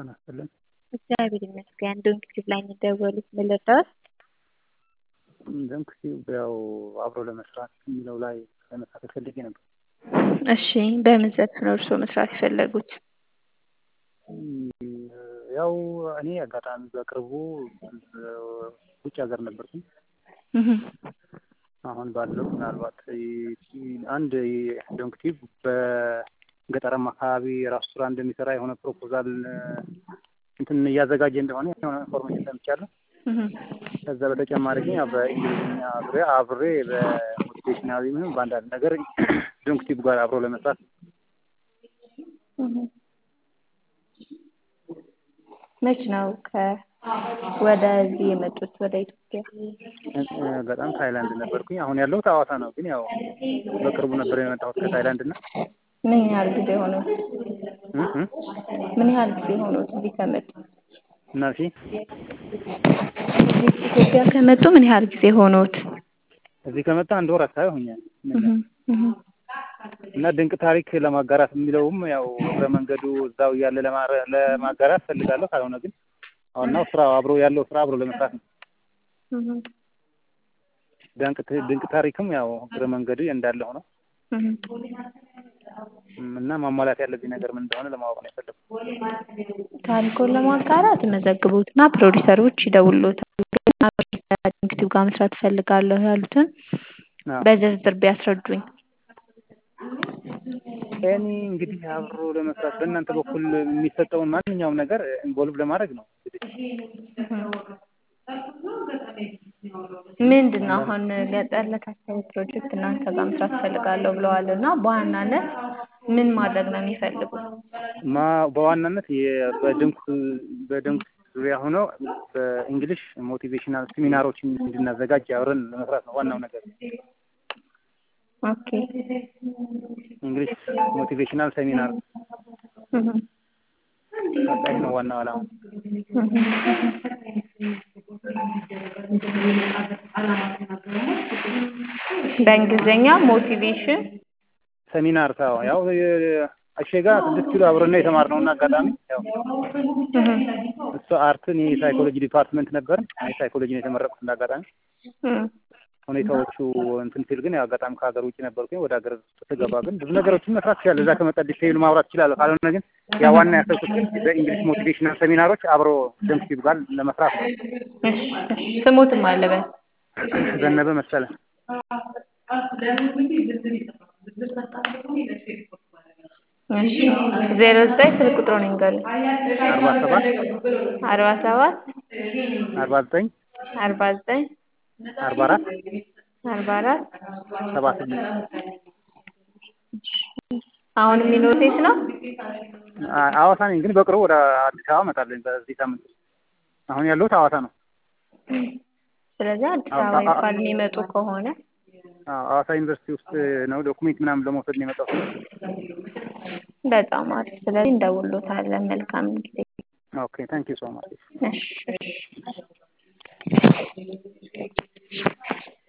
ጤና ይስጥልን። እግዚአብሔር ይመስገን። ዶንኪቲቭ ላይ የሚደወሉት ምን ልርዳዎት? ዶንኪቲቭ ያው አብሮ ለመስራት የሚለው ላይ ለመሳተፍ ፈልጌ ነበር። እሺ፣ በምን ዘርፍ ነው እርስዎ መስራት የፈለጉት? ያው እኔ አጋጣሚ በቅርቡ ውጭ ሀገር ነበርኩኝ። አሁን ባለው ምናልባት አንድ ዶንኪቲቭ በገጠራማ አካባቢ ራሱ ስራ እንደሚሰራ የሆነ ፕሮፖዛል እንትን እያዘጋጀ እንደሆነ የሆነ ኢንፎርሜሽን ሰምቻለሁ። ከዛ በተጨማሪ ግን ያው በእንግሊዝኛ ዙሪያ አብሬ በሞቲቬሽናዊ ምንም በአንዳንድ ነገር ዶንኪቲቭ ጋር አብሮ ለመስራት መች ነው ወደዚህ የመጡት ወደ ኢትዮጵያ? በጣም ታይላንድ ነበርኩኝ። አሁን ያለሁት ሐዋሳ ነው። ግን ያው በቅርቡ ነበር የመጣሁት ከታይላንድ እና ምን ያህል ጊዜ ሆኖት? ምን ያህል ጊዜ ሆኖት እዚህ ከመጡ? እና እሺ እዚህ ኢትዮጵያ ከመጡ ምን ያህል ጊዜ ሆኖት? እዚህ ከመጣ አንድ ወር አካባቢ ሆኛል። እና ድንቅ ታሪክ ለማጋራት የሚለውም ያው እግረ መንገዱ እዛው እያለ ለማጋራት ፈልጋለሁ። ካልሆነ ግን ዋናው ስራ አብሮ ያለው ስራ አብሮ ለመስራት ነው። ድንቅ ታሪክም ያው እግረ መንገዱ እንዳለ ሆነው እና ማሟላት ያለብኝ ነገር ምን እንደሆነ ለማወቅ ነው የፈለኩት። ታሪኮን ለማጋራት መዘግቡትና ፕሮዲሰሮች ይደውሉታል። ዶንኪቲቭ ጋር መስራት እፈልጋለሁ ያሉትን በዝርዝር ቢያስረዱኝ። እኔ እንግዲህ አብሮ ለመስራት በእናንተ በኩል የሚሰጠውን ማንኛውም ነገር ኢንቮልቭ ለማድረግ ነው። ምንድን ነው አሁን ገጠር ለታሰበ ፕሮጀክት እናንተ ጋር መስራት እፈልጋለሁ ብለዋል እና በዋናነት ምን ማድረግ ነው የሚፈልጉት? በዋናነት በድንክ በድንክ ዙሪያ ሆነው በእንግሊሽ ሞቲቬሽናል ሴሚናሮችን እንድናዘጋጅ አብረን ለመስራት ነው ዋናው ነገር። ኦኬ እንግሊሽ ሞቲቬሽናል ሴሚናር ይህ ነው ዋናው ዓላማ። በእንግሊዝኛ ሞቲቬሽን ሴሚናር ታው ያው አሸጋ ስድስት ኪሎ አብረን ነው የተማርነው እና አጋጣሚ ያው እሱ አርትን የሳይኮሎጂ ዲፓርትመንት ነበር። እኔ ሳይኮሎጂ ነው የተመረቁት እንደ አጋጣሚ ሁኔታዎቹ እንትን ሲል ግን አጋጣሚ ከሀገር ውጭ ነበርኩኝ። ወደ ሀገር ስገባ ግን ብዙ ነገሮችን መስራት ይችላል። እዛ ከመጣ ዲቴይሉ ማውራት ይችላለሁ። ካልሆነ ግን ያ ዋና ያሰብኩት ግን በእንግሊሽ ሞቲቬሽናል ሴሚናሮች አብሮ ዶንኪቲቭ ጋር ለመስራት ነው። ስሙትም አለበት ዘነበ መሰለ ዜሮ ዘጠኝ ስልክ ቁጥሩን ይንገሩኝ። አርባ ሰባት አርባ ሰባት አርባ ዘጠኝ አርባ ዘጠኝ አርባ አራት አርባ አራት ሰባ ስምንት አሁን የሚኖሩት የት ነው? ሐዋሳ ነኝ፣ ግን በቅርቡ ወደ አዲስ አበባ እመጣለሁ በዚህ ሳምንት። አሁን ያለሁት ሐዋሳ ነው። ስለዚህ አዲስ አበባ እንኳን የሚመጡ ከሆነ ሐዋሳ ዩኒቨርሲቲ ውስጥ ነው ዶኩሜንት ምናምን ለመውሰድ ነው የመጣሁት። በጣም አሪፍ። ስለዚህ እንደውሎታለን። መልካም ጊዜ። ኦኬ ታንክ ዩ ሶ ማች። እሺ